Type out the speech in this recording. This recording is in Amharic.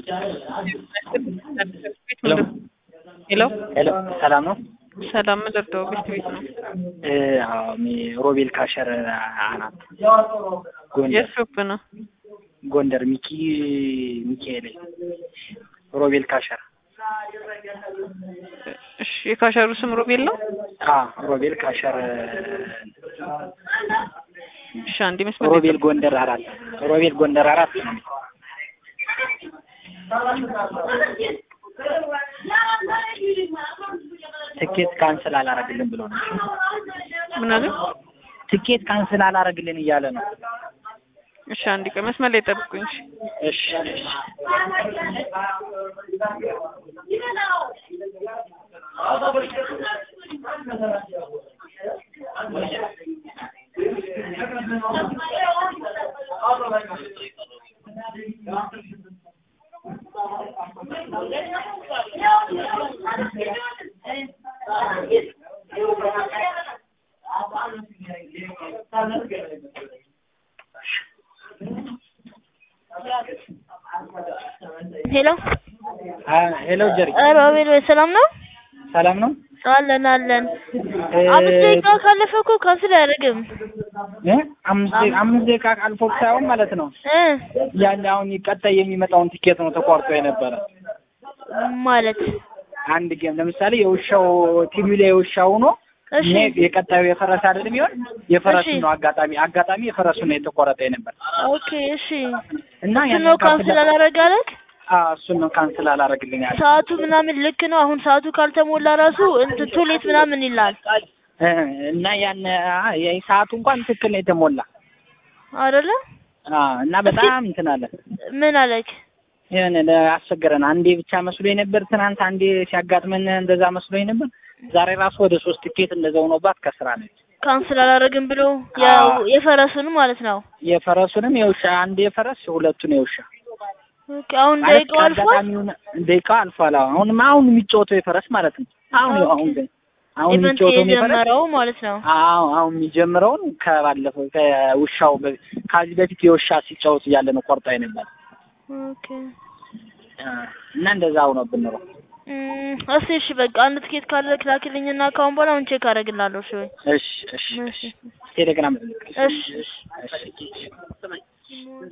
ሄሎ ሄሎ ሰላም ነው? ሰላም ምደርደው ቤት ቤት ነው። አዎ ሮቤል ካሸር አናት ጎንደር የት ሾፕ ነው? ጎንደር ሚኪ ሚካኤል ሮቤል ካሸር እሺ የካሸሩ ስም ሮቤል ነው? አ ሮቤል ካሸር እሺ አንዴ መስመር ሮቤል ጎንደር አራት ሮቤል ጎንደር አራት ነው። ትኬት ካንስል አላረግልን ብሎ ነው። ምን አለ? ትኬት ካንስል አላረግልን እያለ ነው። እሺ አንዴ ቆይ መስመር ላይ ጠብቁኝ። እሺ እሺ እሺ ሄሎ አ ሄሎ ጀሪ ሮቤል ወይ ሰላም ነው? ሰላም ነው? አለን አለን። እ አምስት ደቂቃ ካለፈ እኮ ካንስል አያደርግም እ አምስት ደቂቃ አምስት ደቂቃ አልፎ ሳይሆን ማለት ነው እ ያን አሁን ቀጣይ የሚመጣውን ትኬት ነው ተቋርጦ የነበረ ማለት አንድ ጌም ለምሳሌ የውሻው ቲቪ ላይ የውሻው ሆኖ እሺ እኔ የቀጣዩ የፈረስ አይደለም ይሆን የፈረሱ እሺ። ነው አጋጣሚ አጋጣሚ የፈረሱ ነው የተቆረጠ የነበር ኦኬ እሺ እና እሱ ያንን ነው ካንስል አላደረግ አለክ አዎ እሱን ነው ካንስል አላረግልኝ ያለ ሰዓቱ ምናምን ልክ ነው። አሁን ሰዓቱ ካልተሞላ ራሱ እንትን ቶሌት ምናምን ይላል እ እና ያን አ ያ ሰዓቱ እንኳን ትክክል ነው የተሞላ አይደለ? አ እና በጣም እንትን አለ ምን አለክ? የሆነ አስቸገረን። አንዴ ብቻ መስሎኝ ነበር ትናንት፣ አንዴ ሲያጋጥመን እንደዛ መስሎኝ ነበር። ዛሬ ራሱ ወደ ሶስት ትኬት እንደዛ ሆኖባት ከስራ ነች። ካንስል አላደረግም ብሎ አዎ። ያው የፈረሱን ማለት ነው። የፈረሱንም የውሻ አንድ የፈረስ ሁለቱን የውሻ ኦኬ አሁን ማለት ደቂቃው አልፏል። አጋጣሚውን ደቂቃው አልፏል። አዎ አሁንም አሁን የሚጫወተው የፈረስ ማለት ነው። አሁን ኦኬ። አሁን ግን አሁን ኢቨንት የሚጫወተው የፈረስ የጀመረው ማለት ነው። አዎ አሁን የሚጀምረውን ከባለፈው ከውሻው በ- ከዚህ በፊት የውሻ ሲጫወት እያለ ነው ቆርጣ ነበር ኦኬ እና እንደዛ ሆኖብን ነው። እም፣ እስኪ እሺ በቃ አንድ ትኬት ካለ ክላክልኝና ካሁን በኋላ አሁን ቼክ አደርግላለሁ። እሺ ወይ እሺ እሺ እሺ ቴሌግራም እሺ እሺ